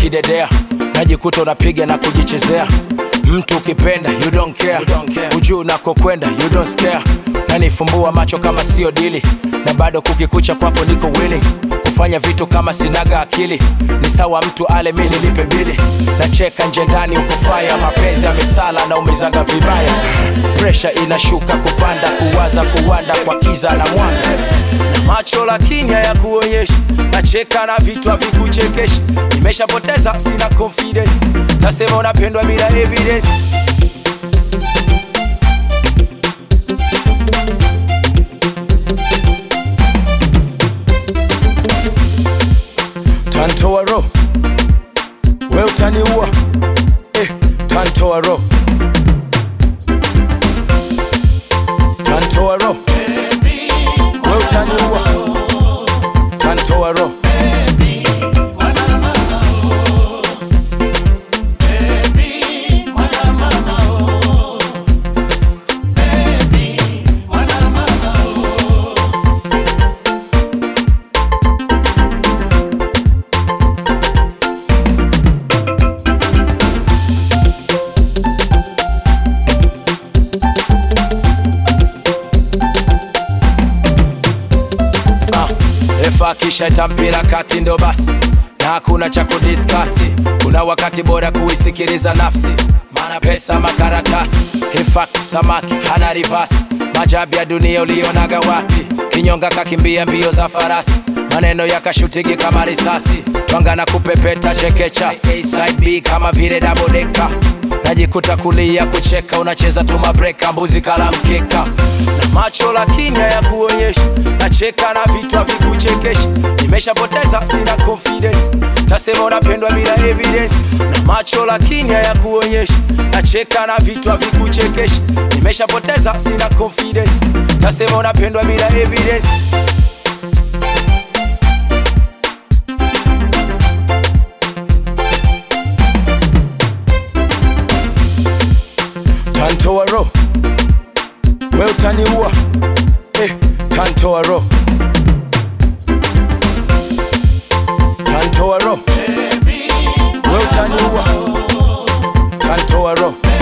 kidedea najikuta unapiga na kujichezea mtu ukipenda you don't care, ujuu unakokwenda you don't scare nanifumbua macho kama sio dili na bado kukikucha kwako niko willing kufanya vitu kama sinaga akili ni sawa mtu ale mi nilipe bili nacheka nje ndani ukufaya mapenzi ya misala na umizaga vibaya presha inashuka kupanda kuwaza kuwanda kwa kiza na mwanga na macho lakini hayakuonyeshi nacheka na vitu havikuchekeshi nimeshapoteza sina confidence tasema unapendwa bila evidence tantoa ro we utaniua eh, tantoa ro tantoa ro we utaniua tantoa ro Ah, refa akisha itampira kati ndo basi na hakuna cha kudiskasi kuna wakati bora kuisikiliza nafsi maana pesa makaratasi In fact, samaki hana rivasi majabu ya dunia ulionaga wapi kinyonga kakimbia mbio za farasi maneno yakashutigi kama risasi twanga na kupepeta chekecha A side B kama vile dabodeka najikuta kulia kucheka unacheza tu mabreka mbuzi kala mkeka na macho lakini hayakuonyeshi nacheka na vitu havikuchekeshi nimeshapoteza sina confidence tasema unapendwa bila evidence na macho lakini hayakuonyeshi nacheka na vitu havikuchekeshi nimeshapoteza sina confidence tasema unapendwa bila evidence tantoa ro we utaniua eh, tantoa ro tantoa ro we utaniua tantoa ro